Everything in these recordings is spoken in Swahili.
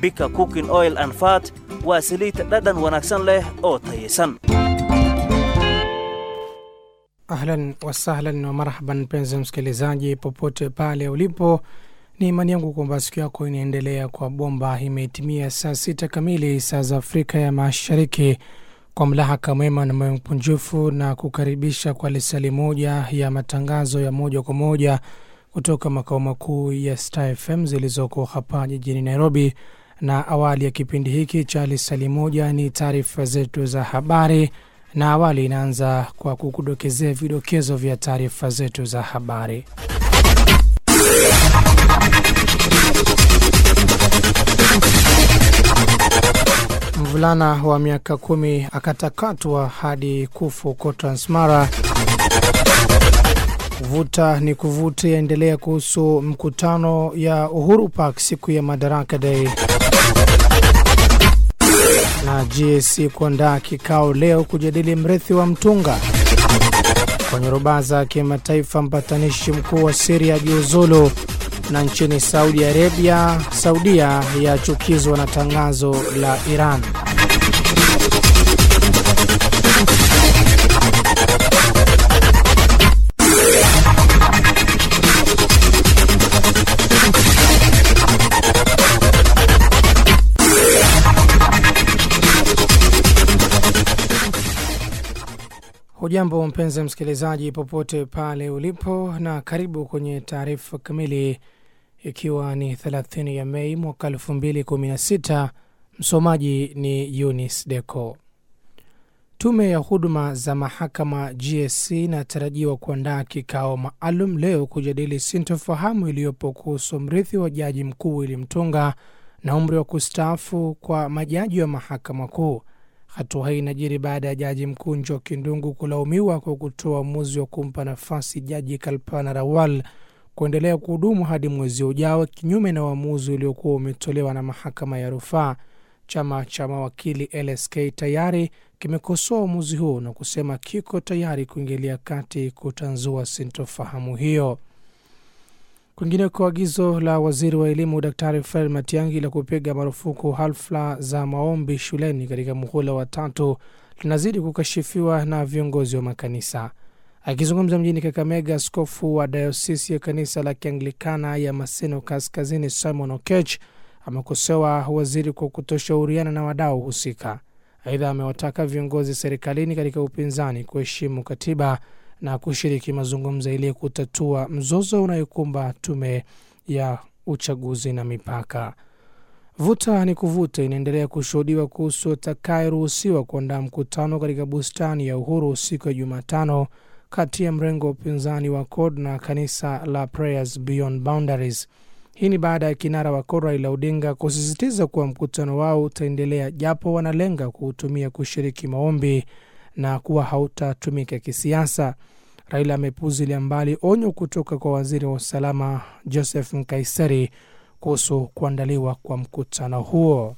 bika cooking oil and fat waa saliid dhadhan wanaagsan leh oo tayaysan Ahlan wasahlan wa marhaban, mpenzi msikilizaji, popote pale ulipo, ni imani yangu kwamba siku yako inaendelea kwa bomba. Imetimia saa sita kamili saa za Afrika ya Mashariki. Kwa mlahaka mwema na moyo mkunjufu na kukaribisha kwa lisali moja ya matangazo ya moja kwa moja kutoka makao makuu ya Star FM zilizoko hapa jijini Nairobi. Na awali ya kipindi hiki cha lisali moja ni taarifa zetu za habari na awali inaanza kwa kukudokezea vidokezo vya taarifa zetu za habari. Mvulana wa miaka kumi akatakatwa hadi kufu huko Transmara. Vuta ni kuvuta yaendelea kuhusu mkutano ya Uhuru Park siku ya Madaraka Day na GSC kuandaa kikao leo kujadili mrithi wa mtunga. Kwenye rubaa za kimataifa, mpatanishi mkuu wa Siria jiuzulu. Na nchini Saudi Arabia, Saudia yachukizwa na tangazo la Iran. Hujambo mpenzi msikilizaji, popote pale ulipo, na karibu kwenye taarifa kamili, ikiwa ni 30 ya Mei mwaka 2016. Msomaji ni Yunis Deco. Tume ya huduma za mahakama GSC inatarajiwa kuandaa kikao maalum leo kujadili sintofahamu iliyopo kuhusu mrithi wa jaji mkuu Willy Mutunga na umri wa kustaafu kwa majaji wa mahakama kuu. Hatua hii inajiri baada ya jaji mkuu Njoki Ndungu kulaumiwa kwa kutoa uamuzi wa kumpa nafasi jaji Kalpana Rawal kuendelea kuhudumu hadi mwezi ujao, kinyume na uamuzi uliokuwa umetolewa na mahakama ya rufaa. Chama cha mawakili LSK tayari kimekosoa uamuzi huo na kusema kiko tayari kuingilia kati kutanzua sintofahamu hiyo. Kwingineko, agizo la waziri wa elimu Daktari Fred Matiang'i la kupiga marufuku hafla za maombi shuleni katika muhula wa tatu linazidi kukashifiwa na viongozi wa makanisa. Akizungumza mjini Kakamega, askofu wa dayosisi ya kanisa la Kianglikana ya Maseno Kaskazini Simon Okech amekosoa waziri kwa kutoshauriana na wadau husika. Aidha, amewataka viongozi serikalini katika upinzani kuheshimu katiba na kushiriki mazungumzo ili kutatua mzozo unayokumba tume ya uchaguzi na mipaka. Vuta ni kuvuta inaendelea kushuhudiwa kuhusu atakayeruhusiwa kuandaa mkutano katika bustani ya Uhuru siku ya Jumatano kati ya mrengo wa upinzani wa CORD na kanisa la Prayers Beyond Boundaries. Hii ni baada ya kinara wa CORD Raila Odinga kusisitiza kuwa mkutano wao utaendelea japo wanalenga kuutumia kushiriki maombi na kuwa hautatumika kisiasa. Raila amepuzilia mbali onyo kutoka kwa waziri wa usalama Joseph Nkaiseri kuhusu kuandaliwa kwa mkutano huo.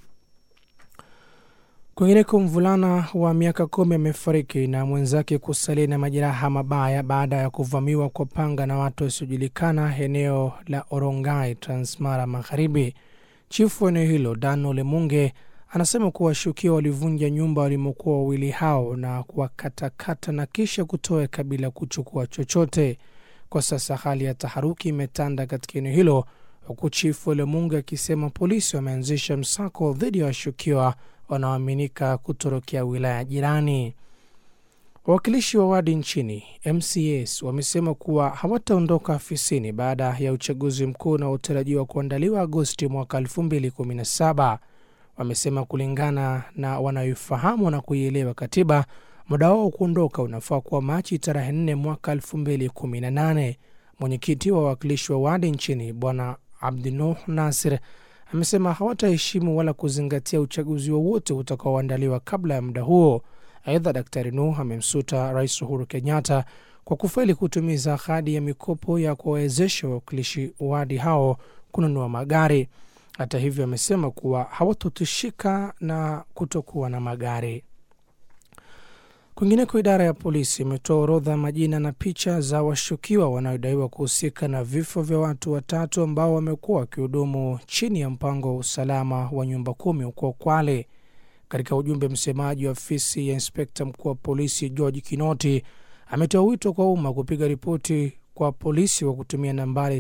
Kwingineko, mvulana wa miaka kumi amefariki na mwenzake kusalia na majeraha mabaya baada ya kuvamiwa kwa panga na watu wasiojulikana eneo la Orongai, Transmara Magharibi. Chifu wa eneo hilo Dan Olemunge anasema kuwa washukiwa walivunja nyumba walimokuwa wawili hao na kuwakatakata na kisha kutoweka bila kuchukua chochote. Kwa sasa hali ya taharuki imetanda katika eneo hilo, huku chifu Olemunge akisema polisi wameanzisha msako dhidi ya washukiwa wanaoaminika kutorokea wilaya jirani. Wawakilishi wa wadi nchini MCAs wamesema kuwa hawataondoka afisini baada ya uchaguzi mkuu unaotarajiwa kuandaliwa Agosti mwaka 2017. Wamesema kulingana na wanayoifahamu na kuielewa katiba, muda wao kuondoka unafaa kuwa Machi tarehe 4 mwaka 2018. Mwenyekiti wa wawakilishi wa wadi nchini Bwana Abdinuh Nasir amesema hawataheshimu wala kuzingatia uchaguzi wowote utakaoandaliwa kabla ya muda huo. Aidha, Daktari Nuh amemsuta Rais Uhuru Kenyatta kwa kufeli kutumiza ahadi ya mikopo ya kuwawezesha wawakilishi wadi hao kununua magari. Hata hivyo, amesema kuwa hawatotishika na kutokuwa na magari. Kwingineko, idara ya polisi imetoa orodha ya majina na picha za washukiwa wanaodaiwa kuhusika na vifo vya watu watatu ambao wamekuwa wakihudumu chini ya mpango wa usalama wa nyumba kumi huko Kwale. Katika ujumbe, msemaji wa ofisi ya inspekta mkuu wa polisi George Kinoti ametoa wito kwa umma kupiga ripoti kwa polisi kwa kutumia nambari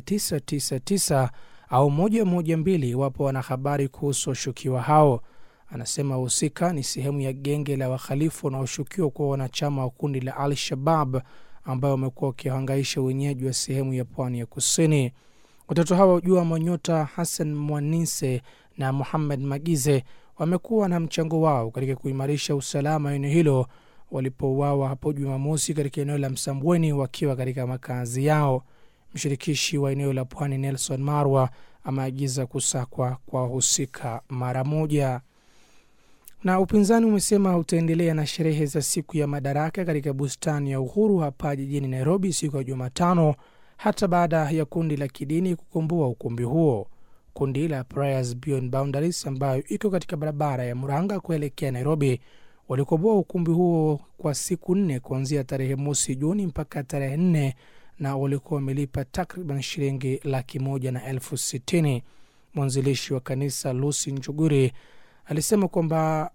999 au 112 iwapo wana habari kuhusu washukiwa hao. Anasema wahusika ni sehemu ya genge la wahalifu wanaoshukiwa kuwa wanachama wa kundi la Al Shabab ambayo wamekuwa wakihangaisha wenyeji wa sehemu ya pwani ya kusini. Watatu hawa Jua Manyota, Hassan Mwanise na Muhammad Magize wamekuwa na mchango wao katika kuimarisha usalama eneo hilo walipouawa hapo Jumamosi katika eneo la Msambweni wakiwa katika makazi yao. Mshirikishi wa eneo la pwani Nelson Marwa ameagiza kusakwa kwa wahusika mara moja. Na upinzani umesema utaendelea na sherehe za siku ya madaraka katika bustani ya Uhuru hapa jijini Nairobi siku ya Jumatano, hata baada ya kundi la kidini kukomboa ukumbi huo. Kundi la Prayers Beyond Boundaries ambayo iko katika barabara ya Muranga kuelekea Nairobi walikomboa ukumbi huo kwa siku nne kuanzia tarehe mosi Juni mpaka tarehe nne na walikuwa wamelipa takriban shilingi laki moja na elfu sitini. Mwanzilishi wa kanisa Lucy Njuguri alisema kwamba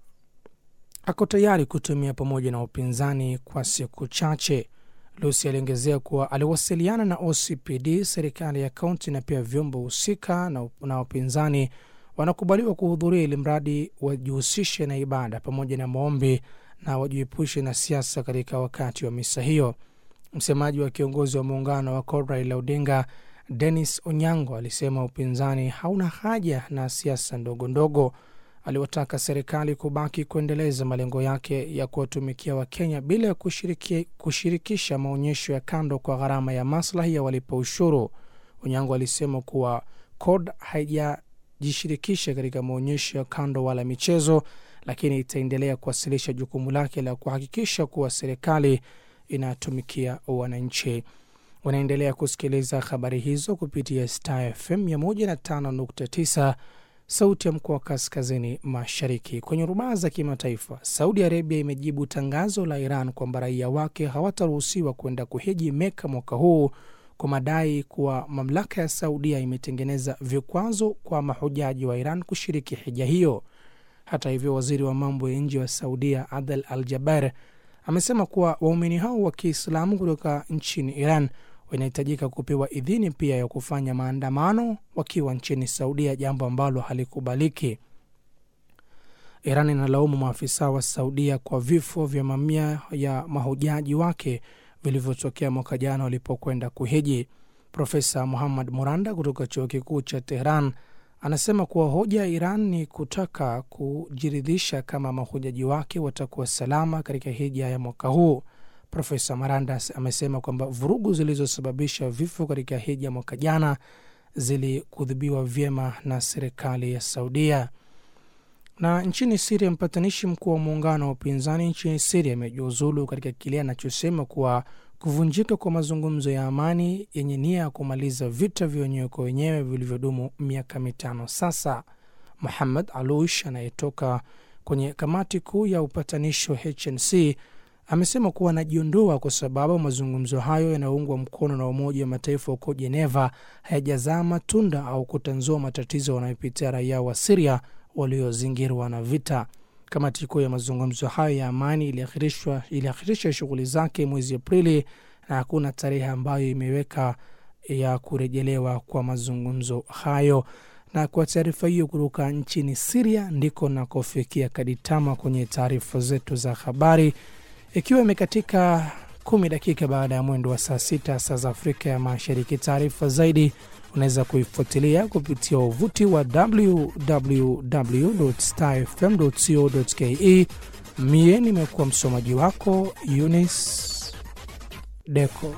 ako tayari kutumia pamoja na upinzani kwa siku chache. Lucy aliongezea kuwa aliwasiliana na OCPD, serikali ya kaunti na pia vyombo husika na, na upinzani wanakubaliwa kuhudhuria ili mradi wajihusishe na ibada pamoja na maombi na wajiepushe na siasa katika wakati wa misa hiyo. Msemaji wa kiongozi wa muungano wa CORD Raila Odinga, Dennis Onyango, alisema upinzani hauna haja na siasa ndogo ndogo. Aliwataka serikali kubaki kuendeleza malengo yake ya kuwatumikia Wakenya bila ya kushiriki, kushirikisha maonyesho ya kando kwa gharama ya maslahi ya walipa ushuru. Onyango alisema kuwa CORD haijajishirikisha katika maonyesho ya kando wala michezo, lakini itaendelea kuwasilisha jukumu lake la kuhakikisha kuwa serikali inatumikia wananchi. Wanaendelea kusikiliza habari hizo kupitia Star FM 105.9 sauti ya mkoa wa kaskazini mashariki. Kwenye rubaa za kimataifa, Saudi Arabia imejibu tangazo la Iran kwamba raia wake hawataruhusiwa kwenda kuhiji Meka mwaka huu kwa madai kuwa mamlaka ya Saudia imetengeneza vikwazo kwa mahujaji wa Iran kushiriki hija hiyo. Hata hivyo, waziri wa mambo ya nje wa Saudia Adel Al Jaber amesema kuwa waumini hao wa Kiislamu kutoka nchini Iran wanahitajika kupewa idhini pia ya kufanya maandamano wakiwa nchini Saudia, jambo ambalo halikubaliki. Iran inalaumu maafisa wa Saudia kwa vifo vya mamia ya mahujaji wake vilivyotokea mwaka jana walipokwenda kuhiji. Profesa Muhammad Muranda kutoka chuo kikuu cha Tehran anasema kuwa hoja ya Iran ni kutaka kujiridhisha kama mahujaji wake watakuwa salama katika hija ya mwaka huu. Profesa Maranda amesema kwamba vurugu zilizosababisha vifo katika hija mwaka jana zilikudhibiwa vyema na serikali ya Saudia. Na nchini Siria, mpatanishi mkuu wa muungano wa upinzani nchini Siria amejiuzulu katika kile anachosema kuwa kuvunjika kwa mazungumzo ya amani yenye nia ya kumaliza vita vya wenyewe kwa wenyewe vilivyodumu miaka mitano sasa. Muhammad Alush anayetoka kwenye kamati kuu ya upatanishi wa HNC amesema kuwa anajiondoa kwa sababu mazungumzo hayo yanayoungwa mkono na Umoja wa Mataifa huko Jeneva hayajazaa matunda au kutanzua matatizo wanayopitia raia wa Siria waliozingirwa na vita. Kamati kuu ya mazungumzo hayo ya amani iliakhirisha shughuli zake mwezi Aprili na hakuna tarehe ambayo imeweka ya kurejelewa kwa mazungumzo hayo. Na kwa taarifa hiyo kutoka nchini Siria ndiko nakofikia kaditama kwenye taarifa zetu za habari, ikiwa imekatika kumi dakika baada ya mwendo wa saa sita saa za Afrika ya Mashariki. Taarifa zaidi unaweza kuifuatilia kupitia wavuti wa www.starfm.co.ke. Mie nimekuwa msomaji wako Yunis Deko.